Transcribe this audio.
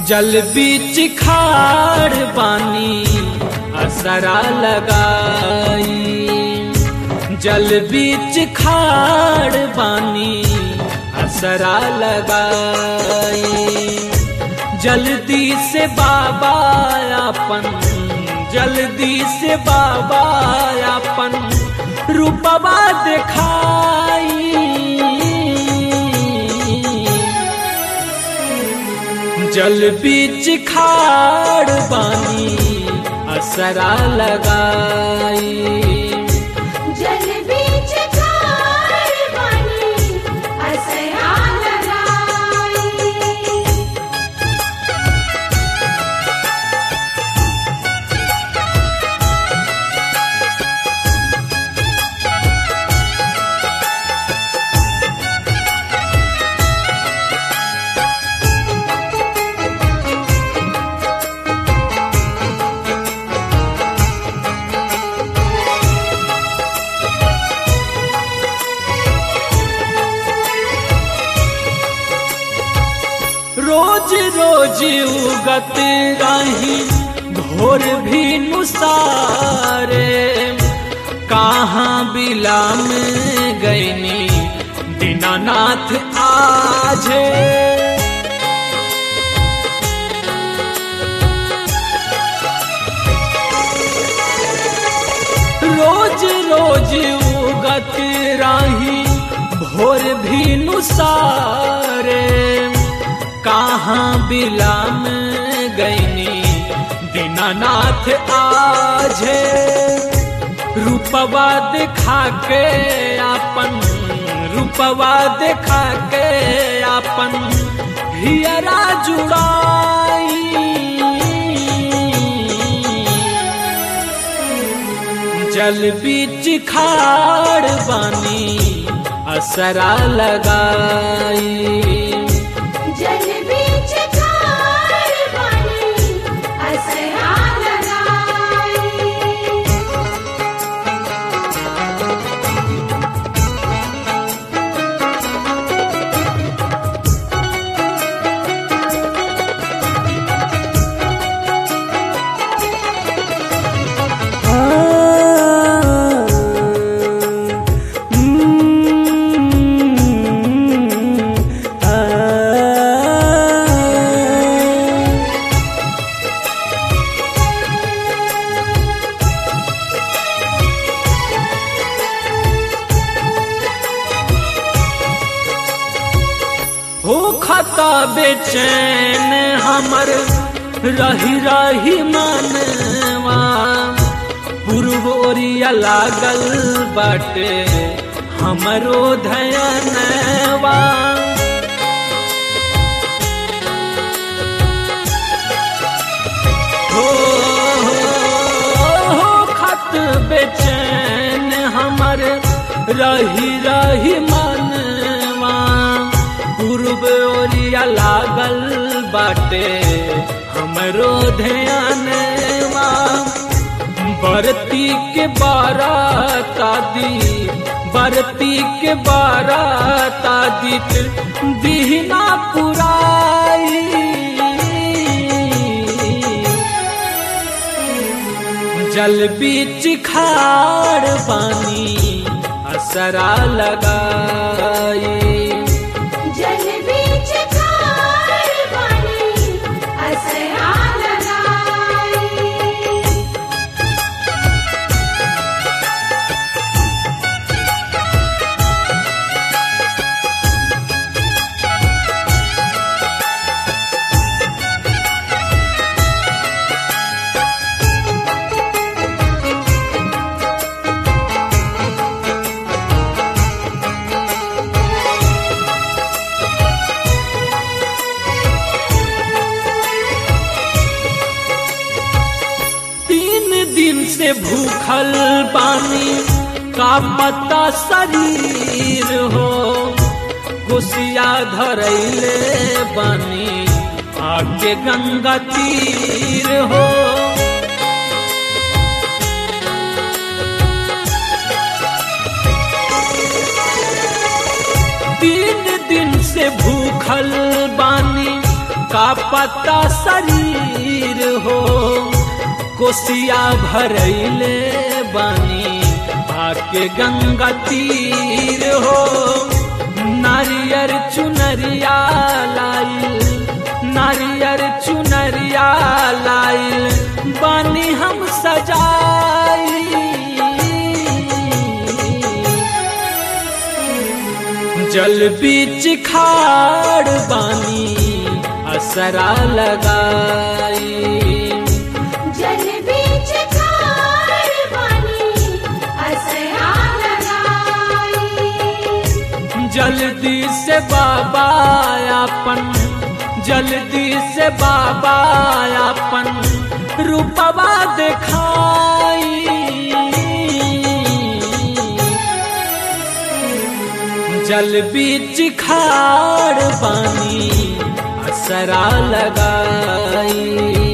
जल बीच खाड़ पानी असरा लगाई जल बीच खाड़ पानी असरा लगाई जल्दी से बाबा अपन जल्दी से बाबा अपन रूपवा दिखाई जल बीच खाड़ बानी असरा लगाई जल बीच खाड़ पानी असरा लगाई रोज रोज उगत रही भोर भी नुसारे कहाँ बिला में गईनी दीनानाथ आजे रोज रोज उगत राही भोर भी नुसारे कहाँ बिला में गईनी दीनानाथ आजे रूपवा दिखा के अपन रूपवा दिखा के अपन हियरा जुड़ाई जल बीच खाड़ बानी असरा लगाई जल बीच खाड़ पानी असरा लगाई हो खता बेचैन हमर रही रही मनवा पूर्व ओरिया लागल बाटे हमरो धयनवा हो हो खत बेचैन हमर रही रही मनवा पूर्व ओरिया लागल बाटे हमरो ध्यानवा बरती के बारात दी बरती के बारात दी दीना पुराई जल बीच खाड़ पानी असरा लगाई जल बीच खाड़ पानी असरा लगाई तीन दिन से भूखल पानी का पता शरीर हो कुसिया धरैले बानी आके गंगा तीर हो तीन दिन से भूखल बानी का पता शरीर हो कोसिया भरैले बानी आके गंगा तीर हो नारियर चुनरिया लाइल नारियर चुनरिया लाइल बानी हम सजाई जल बीच खाड़ बानी असरा लगाई जल बीच खाड़ बानी असरा लगाई जल्दी से बाबा अपन जल्दी से बाबा अपन रूपवा दिखाई जल बीच खाड़ पानी असरा लगाई